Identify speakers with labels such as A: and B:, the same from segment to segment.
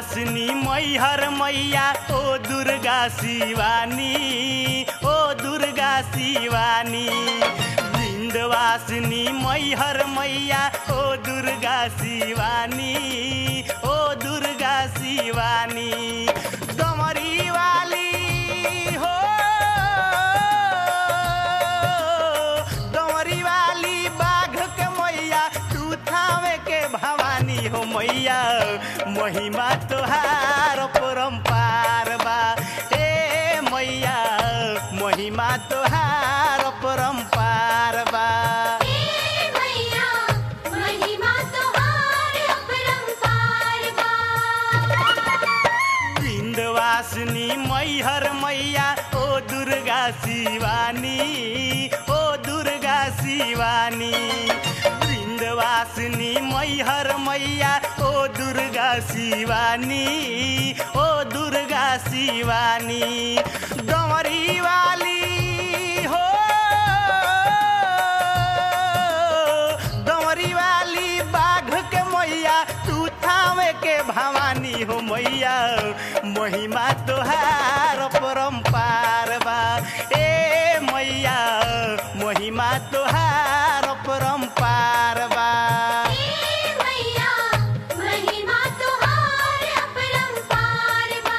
A: बिंदवासिनी मैहर मैया ओ दुर्गा शिवानी ओ दुर्गा शिवानी बिंदवासिनी मैहर मैया ओ दुर्गा शिवानी ओ दुर्गा शिवानी डमरी वाली हो डमरी वाली बाघ के मैया तू थावे के भवानी हो मैया महिमा तोहार परम्पार बा ए मैया महिमा तोहार परम्पार बा
B: हे मैया महिमा तोहार अपरंपार बा
A: बिंदवासिनी मैहर मैया ओ दुर्गा शिवानी ओ दुर्गा शिवानी बिंदवासिनी मैहर मैया ओ दुर्गा शिवानी ओ दुर्गा शिवानी डमरी वाली हो डमरी वाली बाघ के मैया तू थावे के भवानी हो मैया महिमा तोहार परम्पार बा ए मैया महिमा तोहार परम्पार बा
B: हे मैया महिमा तोहार अपरंपार बा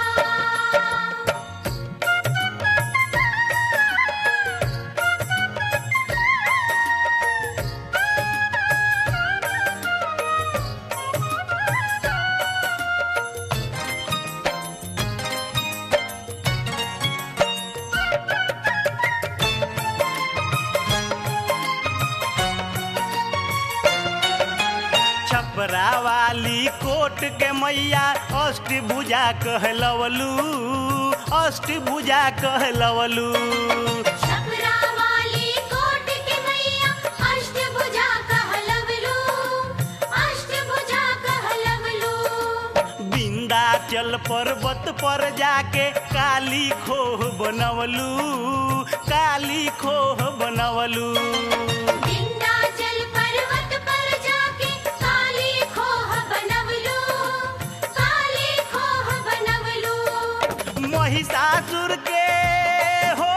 A: छपरा वाली कोट के मैया अष्टभुजा कहलवलू अष्टभुजा कहलवलू
B: छपरा वाली कोट के मैया अष्टभुजा कहलवलू अष्टभुजा कहलवलू
A: विंध्याचल पर्वत पर जाके काली खोह बनवलू काली खोह बनवलू
B: विंध्याचल पर्वत पर जाके काली खोह बनवलू काली खोह बनवलू
A: महिषासुर के हो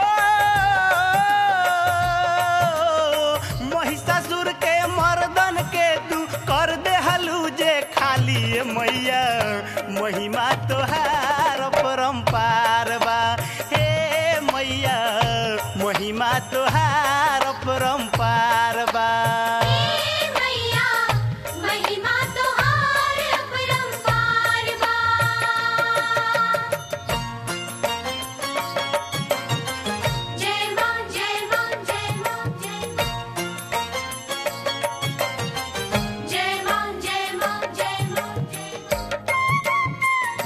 A: महिषासुर के मर्दन के तू कर दे हलू जे खाली ए मैया महिमा तोहार परम्पार बा हे मैया महिमा तोहार परम्पार बा
B: हे मैया महिमा तोहार अपरंपार बा जय मां जय मां जय मां जय मां जय मां जय मां जय मां जय मां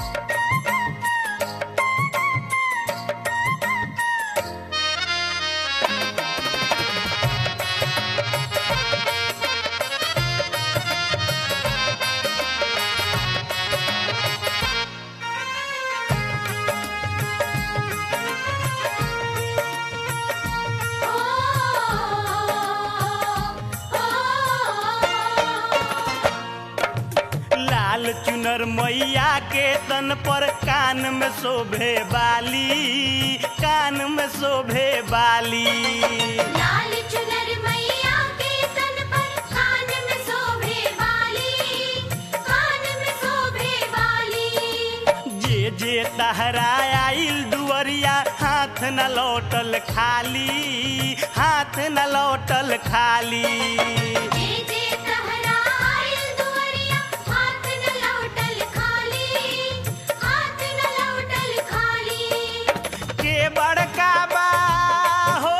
A: लाल चुनर मैया के तन पर कान में शोभे बाली कान में शोभे बाली
B: लाल चुनर मैया के तन पर कान में शोभे वाली कान में शोभे वाली
A: जे जे तहरा आइल दुअरिया हाथ न लौटल खाली हाथ न लौटल खाली
B: जे जे तहरा आइल दुअरिया हाथ न लौटल खाली हाथ न लौटल खाली
A: के बड़का बा हो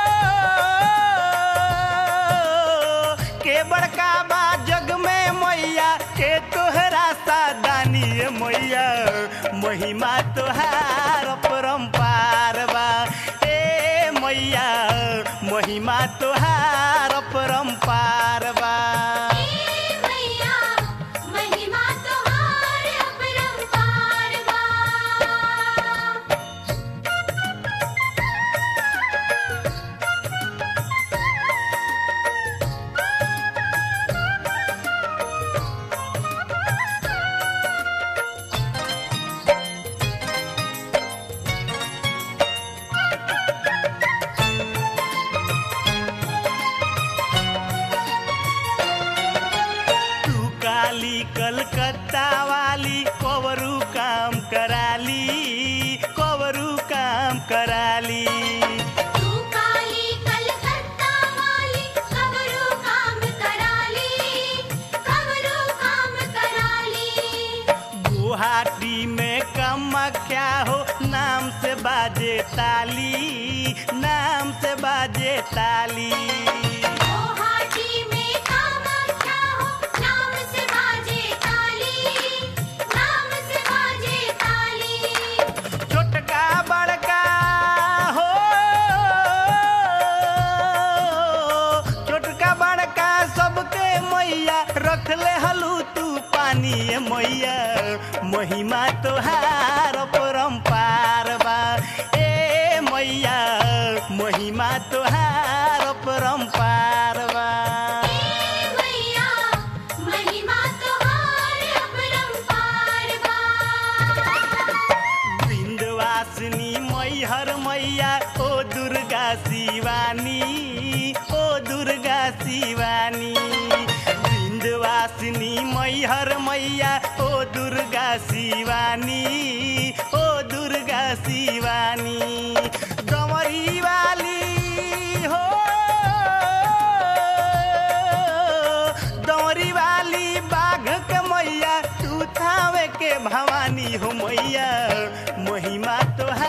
A: के बड़का बा जग में मैया के तोहरा सादानी ए मैया महिमा तोहार परम्पार बा ए मैया महिमा तोहार परम्पार बा
B: हे मैया महिमा तोहार अपरंपार बा
A: काम कराली
B: तू काली कलकत्ता वाली खबरों काम कराली खबरों काम कराली
A: गुवाहाटी में कामाख्या हो नाम से बाजे ताली नाम से बाजे ताली
B: गुवाहाटी में कामाख्या हो नाम से बाजे ताली नाम से बाजे ताली
A: छोटका बड़का हो छोटका बड़का सबके मैया रखले हलू तू पानी ए मैया महिमा तोहार परम्पार बा ए मैया महिमा तोहार परम्पार बा
B: मैया महिमा तोहार अपरंपार बा
A: बिंदवासिनी मैहर मैया ओ दुर्गा शिवानी ओ दुर्गा शिवानी बिंदवासिनी मैहर मैया ओ दुर्गा शिवानी ओ दुर्गा शिवानी गमरी वाली हो दौरी वाली बाघ के मैया तू थावे के भवानी हो मैया महिमा तो